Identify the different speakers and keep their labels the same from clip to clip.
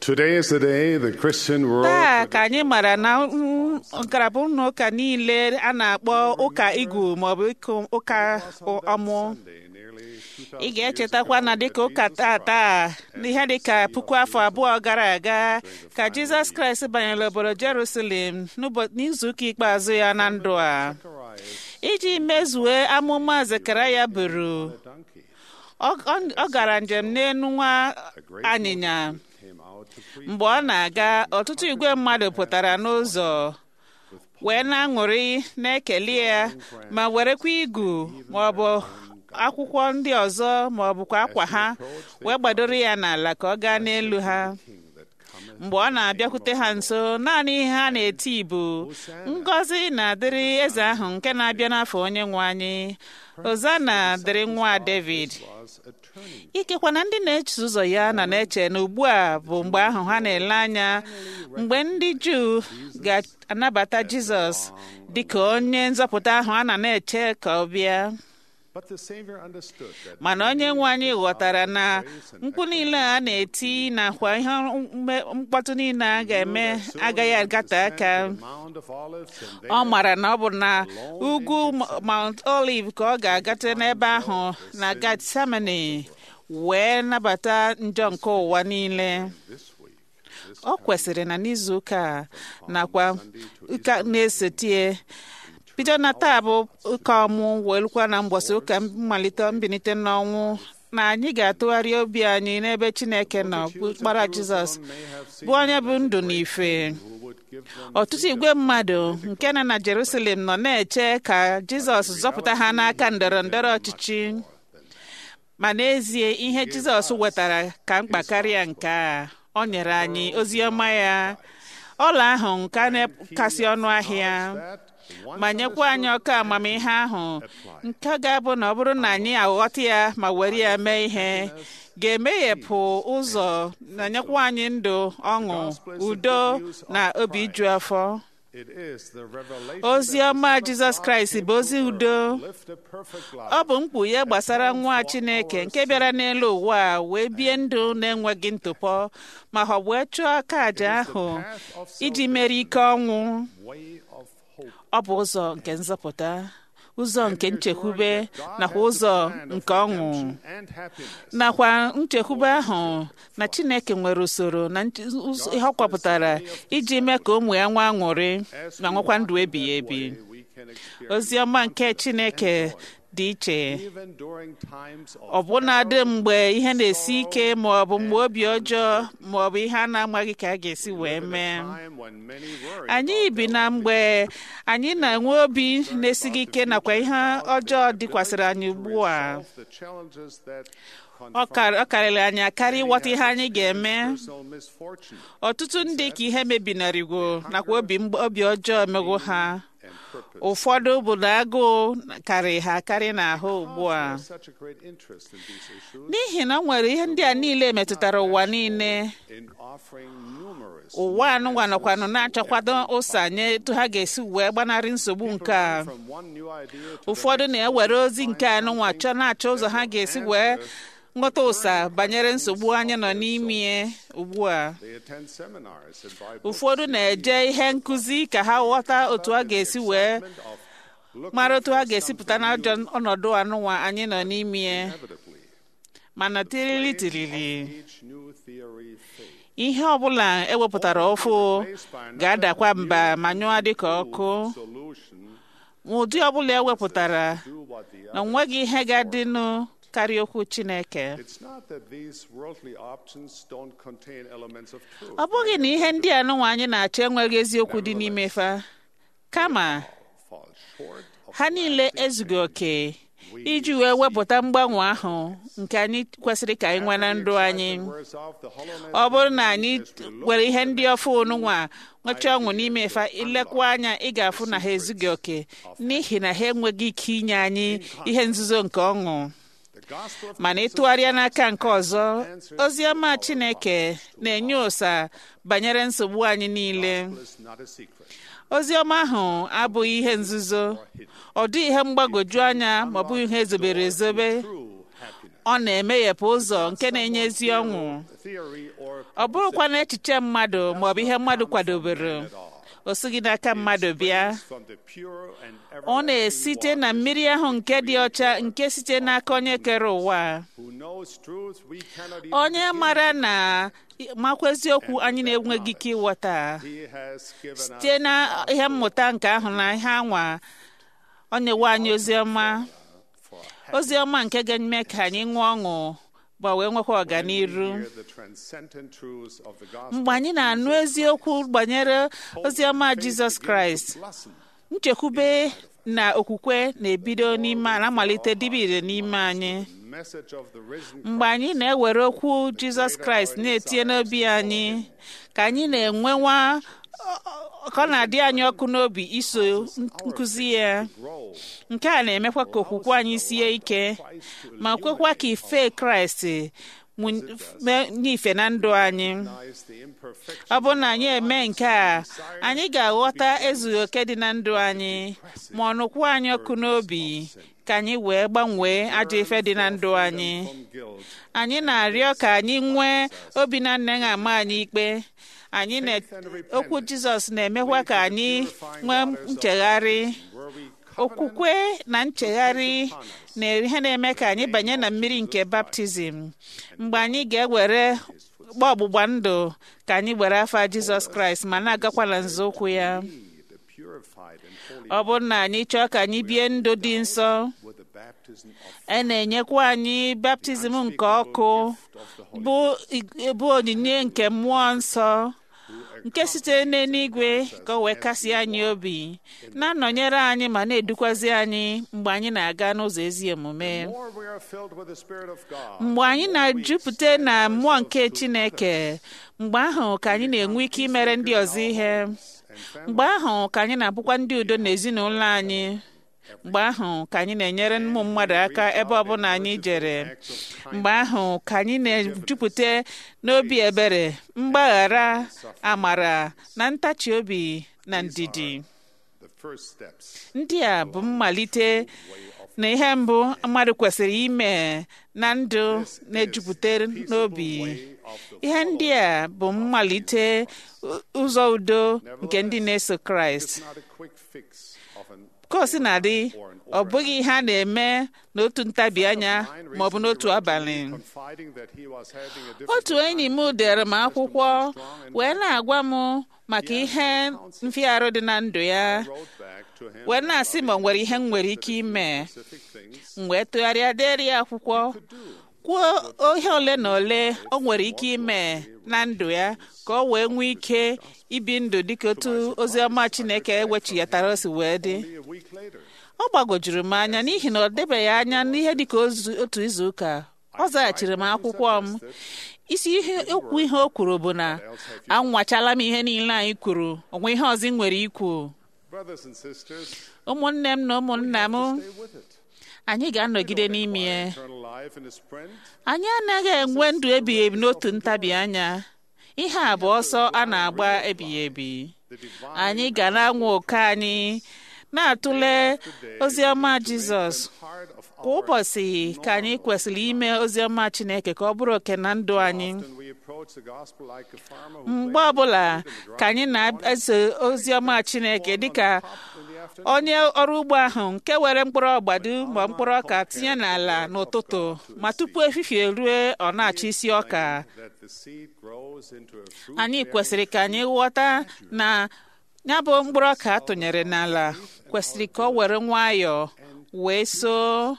Speaker 1: Today is the day the Christian world
Speaker 2: taa ka anyị mara na mm, ngalaba ụlọ ụka niile a na-akpọ ụka igu maọbụ ịkụ ụka ọmụ
Speaker 1: Sunday, nearly 2000
Speaker 2: ị ga-echetakwa na dịka ụka tata n'ihe dịka puku afọ abụọ gara aga ka jizọs kraịst banyere obodo jerusalem n'ụbọ- n'izuụka ikpeazụ ya na ndụ a iji mezue amụma zekaraya buru
Speaker 1: donkey
Speaker 2: ọ ọ- ọ gara njem n'elu nwa anyịnya
Speaker 1: came out to preach.
Speaker 2: mgbe ọ na-aga ọtụtụ igwe mmadụ pụtara n'ụzọ wee na-aṅụrị na-ekele ya ma werekwa igu maọbụ akwụkwọ ndị ọzọ maọbụkwa akwa ha wee gbadoro ya n'ala ka ọ gaa n'elu ha mgbe ọ na-abịakwute ha nso naanị ihe ha na-eti bụ ngọzi na-adịrị eze ahụ nke na-abịa n'afọ onye nwe anyị ozana dịrị nwa david
Speaker 1: Was a turning
Speaker 2: ikekwa na ndị na-eche ụzọ ya na na-eche na ugbu a bụ mgbe ahụ ha na-ele anya mgbe ndị juu ga-anabata jizọs dị ka onye nzọpụta ahụ a na na-eche ka ọ bịa
Speaker 1: But the Savior understood that
Speaker 2: mana onye nwe anyị ghọtara na mkpu niile a na-eti nakwa ihe mme- mkpọtụ niile a ga-eme agaghị agate aka
Speaker 1: the Mount of Olives and
Speaker 2: ọ mara na ọ bụ na ugwu Mount Olive ka ọ ga-agate n'ebe ahụ na Gethsemane wee nabata njọ nke ụwa niile
Speaker 1: this week
Speaker 2: ọ kwesịrị na n'izu ụka a nakwa ụka na-esotie bido na taa bụ ụka ọmụ wee lukwa na mgbọsị ụka mmalite mbilite n'ọnwụ na anyị ga-atụgharị obi anyị n'ebe Chineke nọ bụ kpara Jizọs bụ onye bụ ndụ na ife
Speaker 1: who would give them
Speaker 2: ọtụtụ igwe mmadụ nke nọ na Jerusalem nọ na-eche ka Jizọs zọpụta ha n'aka ndọrọ ndọrọ ọchịchị ma n'ezie ihe Jizọs wetara ka mkpa karịa nke a ọ nyere anyị ozi ọma ya ọla ahụ nke a na-kasị ọnụ ahịa
Speaker 1: that one
Speaker 2: ma nyekwa anyị ọkụ amamihe ahụ nke ga-abụ na ọ bụrụ na anyị aghọta ya ma were ya mee ihe ga-emeghepụ ụzọ na nyekwa anyị ndụ ọṅụ udo na obi iju afọ
Speaker 1: it is the revelation
Speaker 2: ozi ọma Jizọs Kraịst bụ ozi udo
Speaker 1: lived a perfect life
Speaker 2: ọ bụ mkpughe gbasara nwa Chineke nke bịara n'elu ụwa a wee bie ndụ na-enweghị ntụpọ ma ọ wee chụọ aka àjà ahụ iji mere ike ọnwụ
Speaker 1: way of hope
Speaker 2: ọ bụ ụzọ nke nzọpụta ụzọ nke nchekwube nakwa ụzọ nke ọṅụ
Speaker 1: and happiness
Speaker 2: nakwa nchekwube ahụ na Chineke nwere usoro na nche- ụzọ- ihe ọ kwapụtara iji mee ka ụmụ ya nwa aṅụrị ma nwekwa ndụ ebighị ebi
Speaker 1: we can experience
Speaker 2: ozi ọma nke Chineke dị iche
Speaker 1: even during times of
Speaker 2: ọbụnadị mgbe ihe na-esi ike ma ọ bụ mgbe obi ọjọọ ma ọ bụ ihe a na-amaghị ka a ga-esi wee mee
Speaker 1: time when many worry
Speaker 2: anyị bi na mgbe anyị na-enwe obi na-esighị ike nakwa ihe ọjọọ dịkwasịrị anyị ugbu a
Speaker 1: of the challenges that
Speaker 2: ọ kar- ọ karịrị anyị akarị ịghọta ihe anyị ga-eme
Speaker 1: personal misfortune
Speaker 2: ọtụtụ ndị ka ihe mebinarịgo nakwa obi mgb- obi ọjọọ emego ha
Speaker 1: and purpose
Speaker 2: ụfọdụ bụ na agụụ karị ha akarị n'ahụ ugbu a
Speaker 1: There's such a great interest in these issues
Speaker 2: n'ihi na o nwere ihe ndị a niile metụtara ụwa niile
Speaker 1: in offering numerous
Speaker 2: ụwa anụnwa nọkwanụ na-achọkwado ụsa nye etu ha ga-esi wee gbanarị nsogbu nke a
Speaker 1: from one new idea to
Speaker 2: ụfọdụ na-ewere ozi nke anụnwa chọọ na-achọ ụzọ ha ga-esi wee nghọta ụsa banyere nsogbu anyị nọ n'ime ugbu a
Speaker 1: they attend seminars and Bible
Speaker 2: ụfọdụ na-eje ihe nkụzi ka ha ghọta otu a ga-esi wee
Speaker 1: of looking
Speaker 2: mara otu ha ga-esi pụta n'ajọ ọnọdụ anụnwa anyị nọ n'ime
Speaker 1: inevitably
Speaker 2: mana tirili tirili
Speaker 1: each new theory fade.
Speaker 2: ihe ọbụla ewepụtara ọfụ ga-adakwa mba ma nyụọ dịka ọkụ
Speaker 1: Solution
Speaker 2: ụdị ọbụla ewepụtara
Speaker 1: do what the
Speaker 2: na
Speaker 1: other.
Speaker 2: onweghị ihe ga-adịnụ karịa okwu Chineke
Speaker 1: It's not that these worldly options don't contain elements of truth.
Speaker 2: ọ bụghị na ihe ndị a nụnwa anyị na-achọ enweghị eziokwu dị n'ime fa kama
Speaker 1: Fall short of
Speaker 2: ha niile ezughị oke iji wee wepụta mgbanwe ahụ nke anyị kwesịrị ka anyị nwee na ndụ anyị
Speaker 1: wears off the hollowness
Speaker 2: ọ bụrụ na anyị were ihe ndị ọfụ nụnwa nwechaa ọṅụ n'ime fa ilekwa anya ị ga-afụ na ha ezughị oke n'ihi na ha enweghị ike inye anyị ihe nzuzo nke ọṅụ
Speaker 1: the gospel of
Speaker 2: mana ịtụgharịa n'aka nke ọzọ ozi ọma Chineke na-enye ụsa banyere nsogbu anyị niile
Speaker 1: is not a secret.
Speaker 2: ozi ọma ahụ abụghị ihe nzuzo ọ dịghị ihe mgbagwoju anya ma ọ bụghị ihe ezobere ezobe
Speaker 1: True happiness.
Speaker 2: ọ na-emeghepụ ụzọ nke na-enye ezi ọṅụ
Speaker 1: theory or
Speaker 2: ọ bụrụkwa na echiche mmadụ maọbụ ihe mmadụ kwadobere o sighị n'aka mmadụ bịa
Speaker 1: from the pure and
Speaker 2: ọ na-esite na mmiri ahụ nke dị ọcha nke site n'aka onye kere ụwa
Speaker 1: who knows truth we cannot even
Speaker 2: onye mara na makwa eziokwu anyị na-enweghị ike ịghọta
Speaker 1: he has given us
Speaker 2: site na ihe mmụta nke ahụ na ihe anwa ọ na-ewe anyị oziọma oziọma nke ga-eme ka anyị ṅụọ ọṅụ ma wee nwekwa ọganiru
Speaker 1: hear the transcendent truths of the gospel
Speaker 2: mgbe anyị na-anụ eziokwu gbanyere oziọma jizọs kraịst
Speaker 1: blossom
Speaker 2: nchekwube na okwukwe na-ebido n'ime na-amalite dibire n'ime anyị
Speaker 1: message of the risen
Speaker 2: mgbe anyị na-ewere okwu jizọs kraịst na-etinye n'obi anyị ka anyị na-enwewa ka ọ na-adị anyị ọkụ n'obi iso nkụzi ya
Speaker 1: grow
Speaker 2: nke a na-emekwa ka okwukwe anyị sie ike ma kwekwa ka ife kraịst mụ- mee n'ife na ndụ anyị
Speaker 1: is the imperfection
Speaker 2: ọ bụrụ na anyị eme nke a anyị ga-aghọta ezughị oke dị na ndụ anyị ma ọ nụkwa anyị ọkụ n'obi ka anyị wee gbanwee ajọ ife dị na ndụ anyị
Speaker 1: from guilt
Speaker 2: anyị na-arịọ ka anyị nwee obi na nne ama anyị ikpe anyị na okwu jizọs na-emekwa ka anyị nwee nchegharị
Speaker 1: where we
Speaker 2: okwukwe na nchegharị na ihe na-eme ka anyị banye na mmiri nke baptizim mgbe anyị ga-ewere gba ọgbụgba ndụ ka anyị were afa jizọs kraịst ma na-agakwa na nzọụkwụ ya
Speaker 1: the purified and holy
Speaker 2: ọ bụrụ na anyị chọọ ka anyị bie ndụ dị nsọ
Speaker 1: with the baptism of
Speaker 2: e na-enyekwa anyị baptizim nke ọkụ bụ bụ onyinye nke mmụọ nsọ nke sitere n'eluigwe ka o wee kasie anyị obi na-anọnyere anyị ma na-edukwazi anyị mgbe anyị na-aga n'ụzọ ezi omume
Speaker 1: more we are filled with the spirit of God
Speaker 2: mgbe anyị na-ejupụta na mmụọ nke chineke mgbe ahụ ka anyị na-enwe ike imere ndị ọzọ ihe mgbe ahụ ka anyị na-abụkwa ndị udo n'ezinụlọ anyị mgbe ahụ ka anyị na-enyere ụmụ mmadụ aka ebe ọbụla anyị jere mgbe ahụ ka anyị na-ejupụta n'obi ebere mgbaghara amara na ntachi obi na ndidi
Speaker 1: the first steps
Speaker 2: ndị a bụ mmalite na ihe mbụ mmadụ kwesịrị ime na ndụ na-ejupụta n'obi ihe ndị a bụ mmalite ụ- ụzọ udo nke ndị na-eso kraịst
Speaker 1: not a quick fix of an
Speaker 2: ka o si na-adị ọ bụghị ihe a na-eme n'otu ntabi anya ma ọ bụ n'otu abalị
Speaker 1: confiding that he was having a difficult
Speaker 2: otu enyi m dere m akwụkwọ wee na-agwa m maka ihe mfiarụ dị na ndụ ya
Speaker 1: wrote back to him
Speaker 2: wee na-asị ma o nwere ihe m nwere ike ime
Speaker 1: specific things
Speaker 2: m wee tụgharịa deri ya akwụkwọ kwuo ihe ole na ole o nwere ike ime na ndụ ya ka o wee nwee ike ibi ndụ dịka otu oziọma chineke ewechiyatara o si wee dị
Speaker 1: Only a week later
Speaker 2: ọ gbagwojuru m anya n'ihi na ọ debeghị anya n'ihe dịka ozu- otu izu ụka ọ zaghachiri m akwụkwọ m isi ihe okwu ihe o kwuru bụ na anwachala m ihe niile anyị kwuru onwe ihe ọzọ ị nwere ikwu
Speaker 1: brothers and sisters
Speaker 2: ụmụnne m na ụmụnna m
Speaker 1: stay with it
Speaker 2: anyị ga-anọgide n'ime ya
Speaker 1: eternal life in a sprint
Speaker 2: anyị anaghị enwe ndụ ebighị ebi n'otu ntabi anya ihe a bụ ọsọ a na-agba ebighị ebi
Speaker 1: the divine
Speaker 2: anyị ga na-anwa oke anyị na-atụle oziọma jizọs
Speaker 1: part of
Speaker 2: kwa ụbọchị ka anyị kwesịrị ime oziọma chineke ka ọ bụrụ oke na ndụ anyị
Speaker 1: when we approach the gospel like a farmer who
Speaker 2: mgbe ọbụla ka anyị na-eso oziọma chineke dịka
Speaker 1: in the afternoon
Speaker 2: onye ọrụ ugbo ahụ nke were mkpụrụ ọgbado ma mkpụrụ ọka tinye n'ala n'ụtụtụ ma tupu efifie rue ọ na-achọ isi ọka
Speaker 1: that the seed grows into a fruit
Speaker 2: anyị kwesịrị ka anyị ghọta na ya bụ mkpụrụ ọka atụnyere n'ala kwesịrị ka ọ were nwayọọ wee soo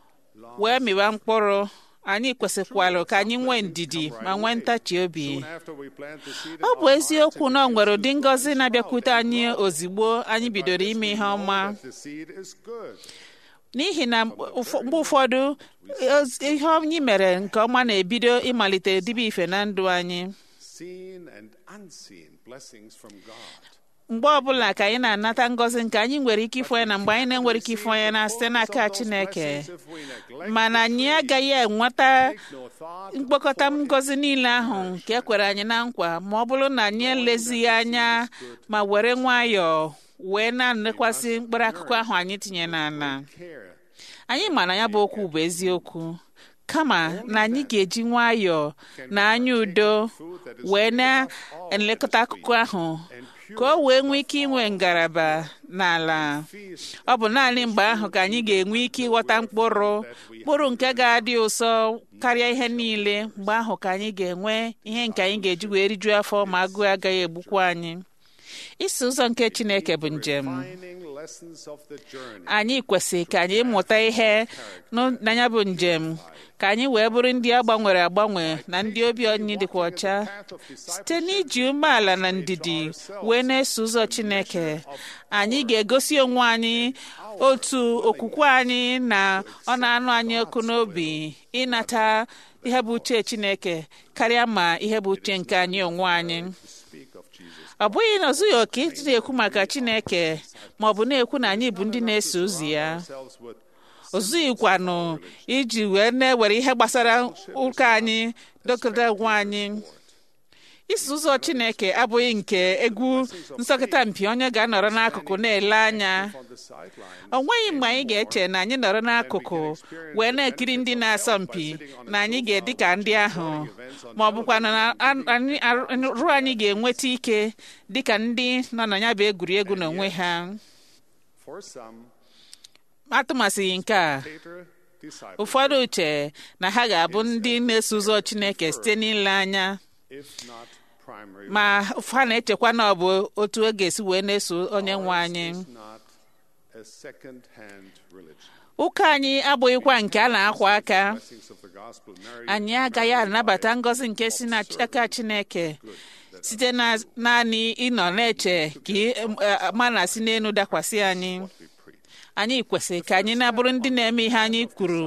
Speaker 2: wee mịwa mkpụrụ anyị kwesịkwara ka anyị nwee ndidi ma nwee ntachi obi
Speaker 1: after we plant the seed
Speaker 2: ọ bụ eziokwu na ọ nwere ụdị ngọzi na-abịakwute anyị ozigbo anyị bidoro ime ihe ọma
Speaker 1: the seed is good
Speaker 2: n'ihi na ụfọ- mgbe ụfọdụ oz- ihe anyị mere nke ọma na-ebido ịmalite dibe ife na ndụ anyị
Speaker 1: seen and unseen blessings from God
Speaker 2: mgbe ọbụla ka anyị na-anata ngọzi nke anyị nwere ike ịfụ ya na mgbe anyị na-enwere ike ịfụ ya na site n'aka chineke
Speaker 1: if we neglect
Speaker 2: mana anyị agaghị enweta
Speaker 1: no thought
Speaker 2: mkpokọta ngọzi niile ahụ nke e kwere anyị na nkwa ma ọ bụrụ na anyị elezighị anya ma were nwayọọ wee na-elekwasị mkpụrụ akụkụ ahụ anyị tinye n'ala
Speaker 1: care
Speaker 2: anyị ma na ya bụ okwu bụ eziokwu kama na anyị ga-eji nwayọọ na anya udo wee na-elekọta akụkụ ahụ ka o wee nwee ike inwe ngalaba n'ala ọ bụ naanị mgbe ahụ ka anyị ga-enwe ike ịghọta mkpụrụ mkpụrụ nke ga-adị ụsọ karịa ihe niile mgbe ahụ ka anyị ga-enwe ihe nke anyị ga-eji wee rijuo afọ ma agụụ agaghị egbukwa anyị iso ụzọ nke Chineke bụ njem anyị kwesịrị ka anyị mụta ihe n'anya bụ njem ka anyị wee bụrụ ndị a gbanwere agbanwe na ndị obi anyị dịkwa ọcha site n'iji umeala na ndidi wee na-eso ụzọ Chineke anyị ga-egosi onwe anyị otu okwukwe anyị na ọ na-anụ anyị ọkụ n'obi ịnata ihe bụ uche Chineke karịa ma ihe bụ uche nke anyị onwe anyị ọ bụghị na ozughị oke iji na-ekwu maka Chineke ma ọ bụ na-ekwu na anyị bụ ndị na-eso ụzọ ya ozughịkwanụ iji wee na-ewere ihe gbasara ụka anyị dokọta onwe anyị iso ụzọ Chineke abụghị nke egwu nsọkịta mpi onye ga-anọrọ n'akụkụ na-ele anya o nweghị mgbe anyị ga-eche na anyị nọrọ n'akụkụ wee na-ekiri ndị na-asọ mpi na anyị ga-edị ka ndị ahụ ma ọ bụkwa na ruo anyị ga-enweta ike dị ka ndị nọ na ya bụ egwuregwu n'onwe ha atụmasịghị nke a ụfọdụ uche na ha ga-abụ ndị na-eso ụzọ Chineke site n'ile anya ma ha na-echekwa na ọ bụ otu ọ ga-esi wee na-eso onye nwe anyị ụka anyị abụghịkwa nke a na-akwa aka anyị agaghị anabata ngọzi nke si n'aka Chineke site na naanị ịnọ na-eche ka mana si n'elu dakwasị anyị anyị kwesịrị ka anyị na-abụrụ ndị na-eme ihe anyị kwuru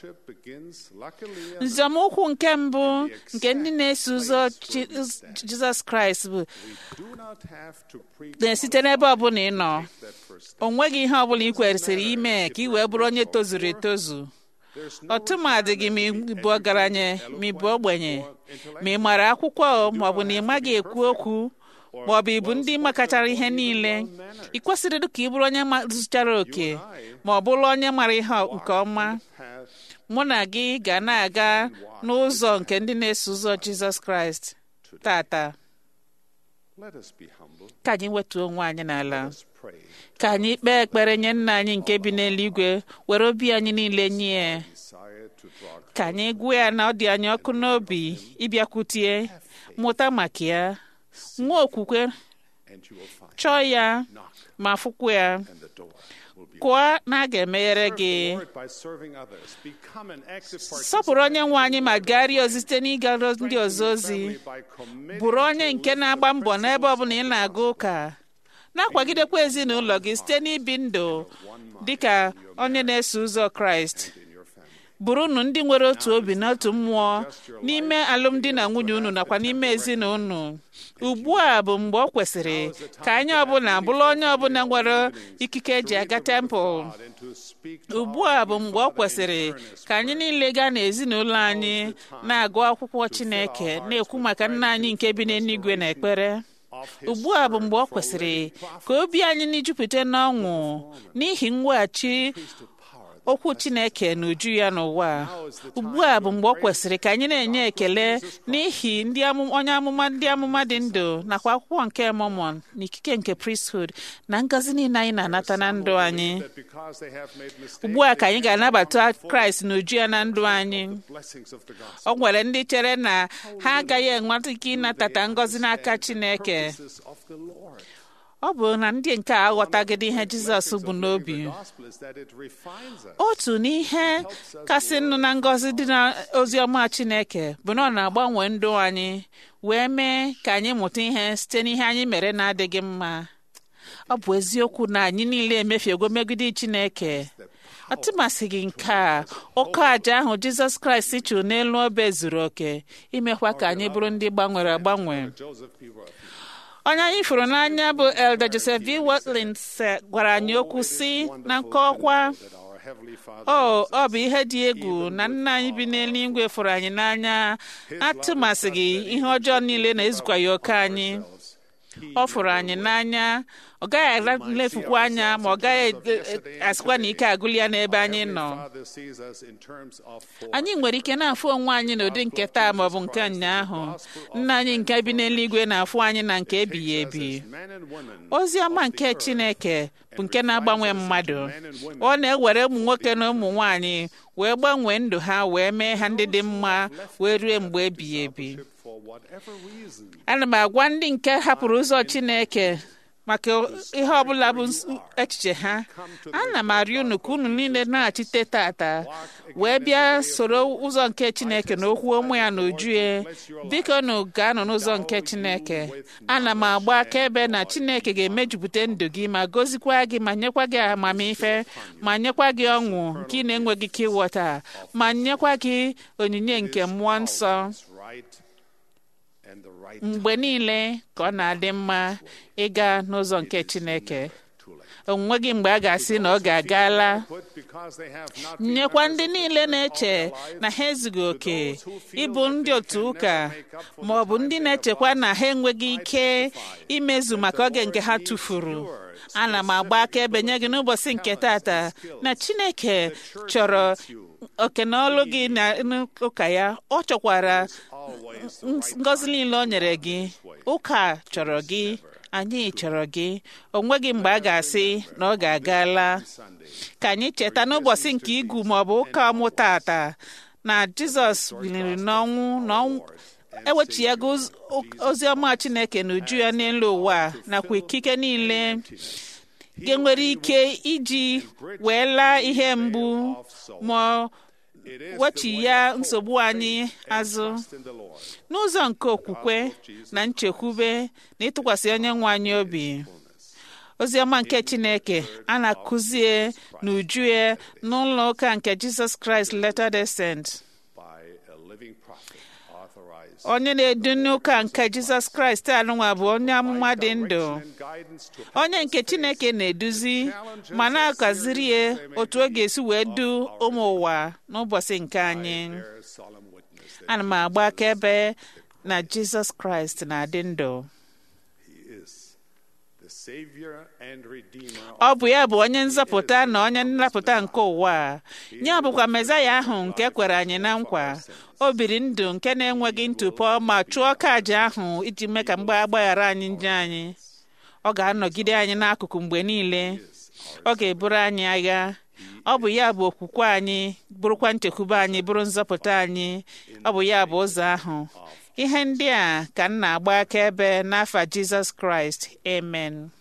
Speaker 2: nzọmụkwụ nke mbụ nke ndị na-eso ụzọ Jizọs Kraịst bụ na-esite n'ebe ọbụla ị nọ o nweghị ihe ọbụla ị kwesịrị ime ka ị wee bụrụ onye tozuru etozu ọtụmadị gị ma ịbụ ọgaranya ma ịbụ ogbenye ma ị mara akwụkwọ ma ọ bụ na ị maghị ekwu okwu ma ọ bụ ịbụ ndị makachara ihe niile ị kwesịrị ka ị bụrụ onye zụchara oke ma ọ bụrụ onye mara ihe nke ọma mụ na gị ga na-aga n'ụzọ nke ndị na-eso ụzọ Jizọs Kraịst tata ka anyị wetuo onwe anyị n'ala ka anyị kpee ekpere nye nna anyị nke bi n'eluigwe were obi anyị niile nye ka anyị gwa ya na ọ dị anyị ọkụ n'obi ịbịakwutie mụta maka ya nwa okwukwe chọọ ya ma fụkwa ya kụọ na a ga-emeghere gị sọpụrụ onye nwe anyị ma gagharịa ozi site n'ịga ndị ọzọ ozi bụrụ onye nke na-agba mbọ n'ebe ọbụla ị na-aga ụka na-akwagidekwa ezinụlọ gị site n'ibi ndụ dị ka onye na-eso ụzọ Kraịst bụrụnụ ndị nwere otu obi na otu mmụọ n'ime alụmdi na nwunye unu nakwa n'ime ezinụlọ ugbu a bụ mgbe ọ kwesịrị ka anyị ọbụla bụrụ onye ọbụla nwere ikike eji aga tempụl ugbu a bụ mgbe ọ kwesịrị ka anyị niile gaa n'ezinụlọ anyị na-agụ akwụkwọ Chineke na-ekwu maka nna anyị nke bi n'eluigwe na ekpere ugbu a bụ mgbe ọ kwesịrị ka obi anyị na-ejupụta n'ọṅụ n'ihi mweghachi okwu Chineke n'uju ya n'ụwa ugbu a bụ mgbe ọ kwesịrị ka anyị na-enye ekele n'ihi ndị onye amụma ndị amụma dị ndụ nakwa akwụkwọ nke Mormon na ikike nke priesthood na ngọzi niile anyị na-anata na ndụ anyị ugbu a ka anyị ga-anabata Kraịst n'uju ya na ndụ anyị ọ nwere ndị chere na ha agaghị enweta ike ịnatata ngọzi n'aka Chineke ọ bụ na ndị nke a aghọtagide ihe Jizọs bụ n'obi otu n'ihe kasị nụ na ngọzi dị na ozi ọma Chineke bụ na ọ na-agbanwe ndụ anyị wee mee ka anyị mụta ihe site n'ihe anyị mere na-adịghị mma ọ bụ eziokwu na anyị niile emefiego megide Chineke atụmasịghị nke a ụkọ aja ahụ Jizọs Kraịst chụrụ n'elu obe zuru oke imekwa ka anyị bụrụ ndị gbanwere agbanwe onye anyị fụrụ n'anya bụ Elder Joseph V. Watlins gwara anyị okwu si na nkọwa o ọ bụ ihe dị egwu na nna anyị bi n'eluigwe fụrụ anyị n'anya atụmasịghị ihe ọjọọ niile na-ezukwa ya oke anyị ọ fụrụ anyị n'anya ọ gaghị elefukwa anya ma ọ gaghị asịkwa na ike agụli ya n'ebe anyị nọ anyị nwere ike na-afụ onwe anyị n'ụdị nke taa ma ọ bụ nke ụnyaahụ nna anyị nke bi n'eluigwe na-afụ anyị na nke ebighị ebi ozi ọma nke chineke bụ nke na-agbanwe mmadụ ọ na-ewere ụmụ nwoke na ụmụ nwanyị wee gbanwee ndụ ha wee mee ha ndị dị mma wee rue mgbe ebighị ebi ana m agwa ndị nke hapụrụ ụzọ chineke maka ihe ọbụla bụ echiche ha ana m arịọ unu ka unu niile na-achite tata wee bịa soro ụzọ nke chineke na okwu ụmụ ya na uju ya biko unu ga-anọ n'ụzọ nke chineke ana m agba akaebe na chineke ga-emejupụta ndụ gị ma gozikwa gị ma nyekwa gị amamife ma nyekwa gị ọṅụ nke ị na-enweghị ike ịghọta ma nyekwa gị onyinye nke mmụọ nsọ mgbe niile ka ọ na-adị mma ịga n'ụzọ nke Chineke onweghị mgbe a ga-asị na ọ ga-agala nyekwa ndị niile na-eche na ha ezughị oke ịbụ ndị otu ụka ma ọ bụ ndị na-echekwa na ha enweghị ike imezu maka oge nke ha tụfuru ana m agba akaebe nye gị n'ụbọchị nke tata na Chineke chọrọ oke na ọlụ gị na ụka ya ọ chọkwara ngọzi niile o nyere gị ụka chọrọ gị anyị chọrọ gị o nweghị mgbe a ga-asị na ọ ga-agala ka anyị cheta n'ụbọchị nke igu ma ọ bụ ụka ọmụ tata na Jizọs biliri n'ọnwụ na ewechighago ozi ọma Chineke na uju ya n'elu ụwa nakwa ikike niile ga-enwere ike iji wee laa ihe mgbu ma wechi ya nsogbu anyị azụ n'ụzọ nke okwukwe na nchekwube na ịtụkwasị onye nwe anyị obi oziọma nke chineke a na-akụzie n'uju ya n'ụlọ ụka nke jizọs kraịst Latter-day Saint onye na-edu n'ụka nke jizọs kraịst anụnwa bụ onye amụma dị ndụ onye nke chineke na-eduzi ma na-akaziri ya otu ọ ga-esi wee du ụmụ ụwa n'ụbọchị nke anyị ana m agba akaebe na jizọs kraịst na-adị ndụ ọ bụ ya bụ onye nzọpụta na onye nnapụta nke ụwa ya bụkwa mezaya ahụ nke kwere anyị na nkwa o biri ndụ nke na-enweghị ntụpọ ma chụọ kaja ahụ iji mee ka mgbe agbaghara anyị njọ anyị ọ ga-anọgide anyị n'akụkụ mgbe niile ọ ga-eburu anyị agha ọ bụ ya bụ okwukwe anyị bụrụkwa nchekwube anyị bụrụ nzọpụta anyị ọ bụ ya bụ ụzọ ahụ ihe ndị a ka m na-agba akaebe n'afa Jizọs Kraịst amen